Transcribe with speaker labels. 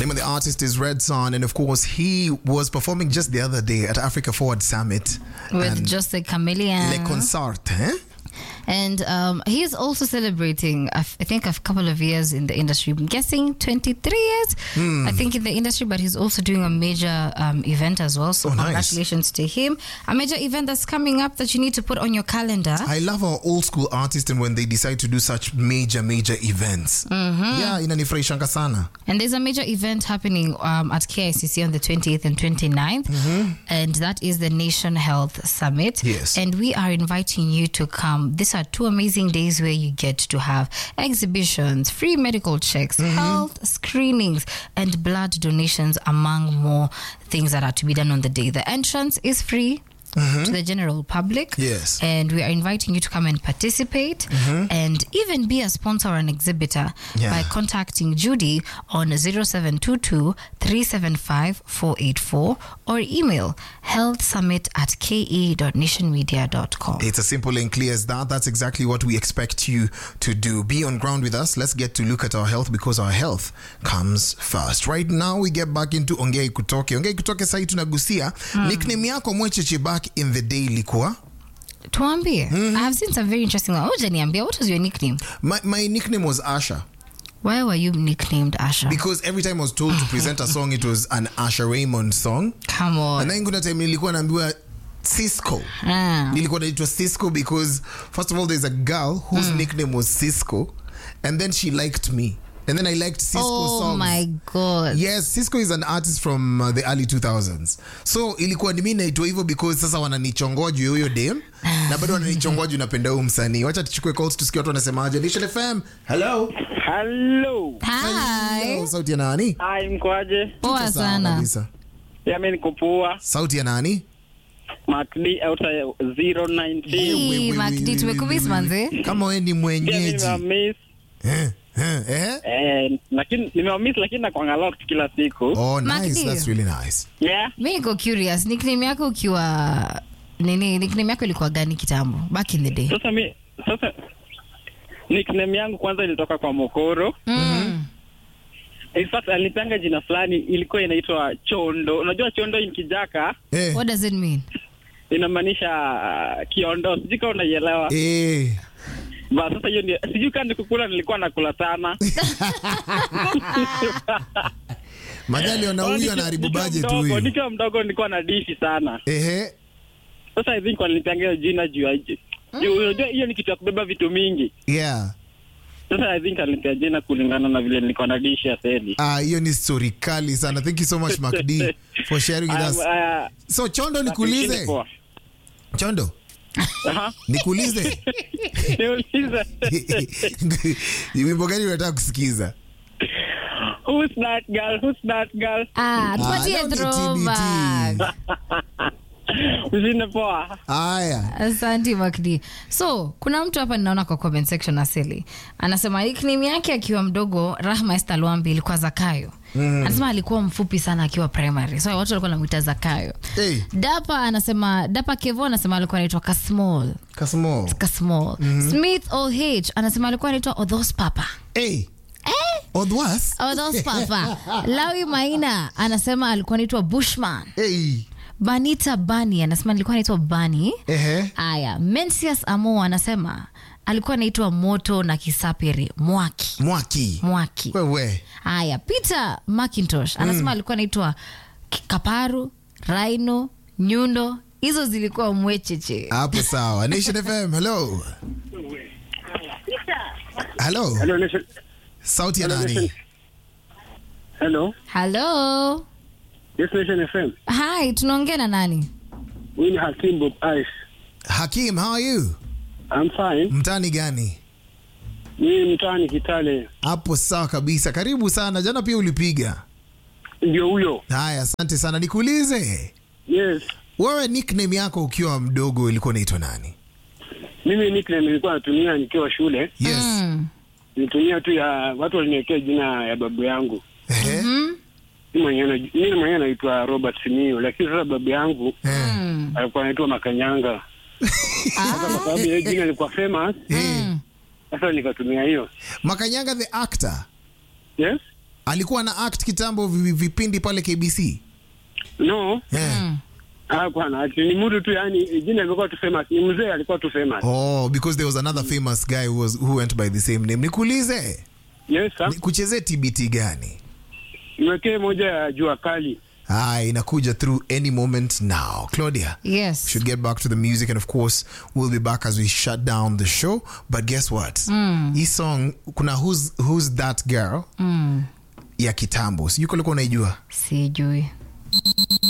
Speaker 1: name of the artist is Red Sun, and of course, he was performing just the other day at Africa Forward Summit.
Speaker 2: With
Speaker 1: and
Speaker 2: just a chameleon.
Speaker 1: Le Concert, eh?
Speaker 2: And um, he is also celebrating, I f- I think, a couple of years in the industry. I'm guessing 23 years, I think, in the industry, but he's also doing a major um, event as well. So,
Speaker 1: Oh, nice.
Speaker 2: congratulations to him. A major event that's coming up that you need to put on your calendar.
Speaker 1: I love our old school artists and when they decide to do such major, major events. Yeah, inanifurahishanga sana.
Speaker 2: And there's a major event happening um, at KICC on the 28th and 29th, and that is the Nation Health Summit.
Speaker 1: Yes.
Speaker 2: And we are inviting you to come. These are two amazing days where you get to have exhibitions, free medical checks, health screenings, and blood donations, among more things that are to be done on the day. The entrance is free. To the general public.
Speaker 1: Yes.
Speaker 2: And we are inviting you to come and participate and even be a sponsor or an exhibitor
Speaker 1: Yeah.
Speaker 2: by contacting Judy on 0722 375 484 or email healthsummit at ke.nationmedia.com.
Speaker 1: It's as simple and clear as that. That's exactly what we expect you to do. Be on ground with us. Let's get to look at our health because our health comes first. Right now, we get back into Ongea Ikutoke. Ongea Ikutoke sahi tunagusia nickname yako mwecheche back in the day ilikuwa
Speaker 2: Tuambie. I have seen some very interesting one. Oja niambia, what was your nickname?
Speaker 1: my, my nickname was Asha
Speaker 2: Why were you nicknamed Asha?
Speaker 1: because every time I was told to present a song it was an Asha Raymond song
Speaker 2: Come on.
Speaker 1: and then kuna time nilikuwa naambiwa Cisco
Speaker 2: Ah.
Speaker 1: nilikuwa naitwa Cisco because first of all there's a girl whose nickname was Cisco and then she liked me and then I liked Cisco
Speaker 2: Oh
Speaker 1: songs
Speaker 2: my God.
Speaker 1: Yes, Cisco is an artist from uh, the early 2000s. So ilikuwa ni mimi naitwa hivyo because sasa wananichongoa juu ya huyo dem na bado wananichongoa juu napenda huyo msanii. Wacha tuchukue calls tusikie watu wanasemaje. Nation FM. Hello.
Speaker 3: Hello.
Speaker 2: Hi.
Speaker 1: Hello. Sauti ya nani?
Speaker 3: Hi, mkwaje?
Speaker 2: Poa
Speaker 1: Sawa
Speaker 2: sana.
Speaker 1: kabisa.
Speaker 3: Yami niko poa.
Speaker 1: Sauti ya nani?
Speaker 3: Mark D outa 019.
Speaker 2: Hii,
Speaker 1: We- we-
Speaker 2: Mark
Speaker 1: we-
Speaker 2: D,
Speaker 1: we-
Speaker 2: tumekumiss
Speaker 1: we-
Speaker 2: manze.
Speaker 1: Kama wewe ni
Speaker 3: Pia mimi
Speaker 1: mwenyeji.
Speaker 3: nimewamiss.
Speaker 1: Eh, eh, eh?
Speaker 3: Eh, lakini nimewamiss lakini nakwanga locked kila siku.
Speaker 1: Oh,
Speaker 2: Mark
Speaker 1: nice.
Speaker 2: D.
Speaker 1: That's really nice.
Speaker 3: Yeah.
Speaker 2: mi niko curious nickname yako ukiwa nini nickname yako ilikuwa gani kitambo back in the day
Speaker 3: Sasa mi sasa nickname yangu kwanza ilitoka kwa Mokoro.
Speaker 2: mm.
Speaker 3: In fact alipanga jina fulani ilikuwa inaitwa Chondo. Unajua Chondo in Kijaka
Speaker 1: Eh.
Speaker 2: what does it mean
Speaker 3: inamaanisha uh, kiondo. Sijui kama unaielewa.
Speaker 1: Eh.
Speaker 3: Ba sasa hiyo ndio sijui kama nikukula nilikuwa nakula sana.
Speaker 1: Madhali ona huyu
Speaker 3: Nikiwa-
Speaker 1: anaharibu
Speaker 3: nikiwa
Speaker 1: budget
Speaker 3: mdogo-
Speaker 1: huyu.
Speaker 3: Nikiwa mdogo nilikuwa na dishi sana.
Speaker 1: Ehe.
Speaker 3: Sasa I think walinipangia hiyo jina juu ya juu- unajua hiyo ni kitu ya kubeba vitu mingi.
Speaker 1: Yeah.
Speaker 3: Sasa I think alinipea jina kulingana na vile nilikuwa na dishi ya seli.
Speaker 1: Ah, hiyo ni story kali sana. Thank you so much Mark D for sharing with us.
Speaker 3: Aya,
Speaker 1: So Chondo
Speaker 3: aya,
Speaker 1: nikuulize.
Speaker 3: poa.
Speaker 1: Chondo,
Speaker 3: Aha.
Speaker 1: nikuulize.
Speaker 3: Niulize.
Speaker 1: Ni wimbo gani unataka kusikiza?
Speaker 3: Who's that girl? Who's that girl?
Speaker 2: ah, tupatie
Speaker 1: leo ni
Speaker 2: throwback
Speaker 1: TBT.
Speaker 3: Usine poa.
Speaker 1: Haya.
Speaker 2: asanti makdi so kuna mtu hapa ninaona kwa comment section asili anasema nickname yake akiwa mdogo rahma Esther Lwambi ilikuwa zakayo anasema alikuwa mfupi sana akiwa primary so watu walikuwa namwita zakayo
Speaker 1: Hey,
Speaker 2: dapa anasema dapa kevo anasema alikuwa anaitwa kasmall
Speaker 1: Kasmo.
Speaker 2: kasmall smith oh anasema alikuwa anaitwa odhos papa
Speaker 1: Hey. Odwas?
Speaker 2: odhos papa lawi maina anasema alikuwa anaitwa bushman
Speaker 1: Hey.
Speaker 2: banita bani anasema alikuwa anaitwa bani
Speaker 1: Ehe.
Speaker 2: aya mensius amo anasema alikuwa anaitwa moto na kisapiri mwaki
Speaker 1: Mwaki.
Speaker 2: mwaki
Speaker 1: Wewe.
Speaker 2: haya peter macintosh anasema alikuwa anaitwa K- kaparu raino nyundo hizo zilikuwa mwecheche
Speaker 1: Hapo sawa. Nation FM. Hello. Hello.
Speaker 3: Hello, Nation.
Speaker 1: Sauti ya
Speaker 3: Hello,
Speaker 1: nani?
Speaker 3: Nation. Hello.
Speaker 2: halo
Speaker 3: Yes, Nation FM.
Speaker 2: hi tunaongea na nani
Speaker 3: Huyu ni Hakim Bob Ice.
Speaker 1: Hakim, how are you?
Speaker 3: I'm fine.
Speaker 1: Mtani gani?
Speaker 3: Mimi mtaani Kitale.
Speaker 1: Hapo sawa kabisa. Karibu sana. Jana pia ulipiga.
Speaker 3: Ndio huyo.
Speaker 1: Haya, asante sana. Nikuulize.
Speaker 3: Yes.
Speaker 1: Wewe nickname yako ukiwa mdogo ilikuwa unaitwa nani?
Speaker 3: Mimi nickname nilikuwa natumia nikiwa shule.
Speaker 1: Yes.
Speaker 2: Mm.
Speaker 3: Nilitumia tu ya watu waliniwekea jina ya babu yangu.
Speaker 1: Ehe.
Speaker 2: Mhm.
Speaker 3: Mimi mwenyewe na- mimi mwenyewe naitwa Robert Simio, lakini sasa babu yangu
Speaker 1: Eh.
Speaker 2: Mm.
Speaker 3: alikuwa anaitwa Makanyanga. Sasa kwa sababu hiyo jina ilikuwa famous,
Speaker 1: Eh.
Speaker 2: Mm.
Speaker 3: sasa nikatumia hiyo.
Speaker 1: Makanyanga the actor.
Speaker 3: Yes?
Speaker 1: alikuwa na act kitambo vi- vipindi pale KBC
Speaker 4: No,
Speaker 1: yeah.
Speaker 4: ah, bwana, ati ni mtu tu, yani jina limekuwa tu famous. Ni mzee alikuwa tu famous.
Speaker 1: Oh, because there was another famous guy who, was, who went by the same name. Nikuulize,
Speaker 4: Yes, sir.
Speaker 1: kuchezee TBT gani?
Speaker 4: Niwekee moja ya jua kali.
Speaker 1: Ah, inakuja through any moment now. Claudia,
Speaker 2: Yes.
Speaker 1: should get back to the music and of course we'll be back as we shut down the show. But guess what? Hii song kuna who's, who's that girl ya kitambo. Sijui kulikuwa unaijua.
Speaker 2: Sijui.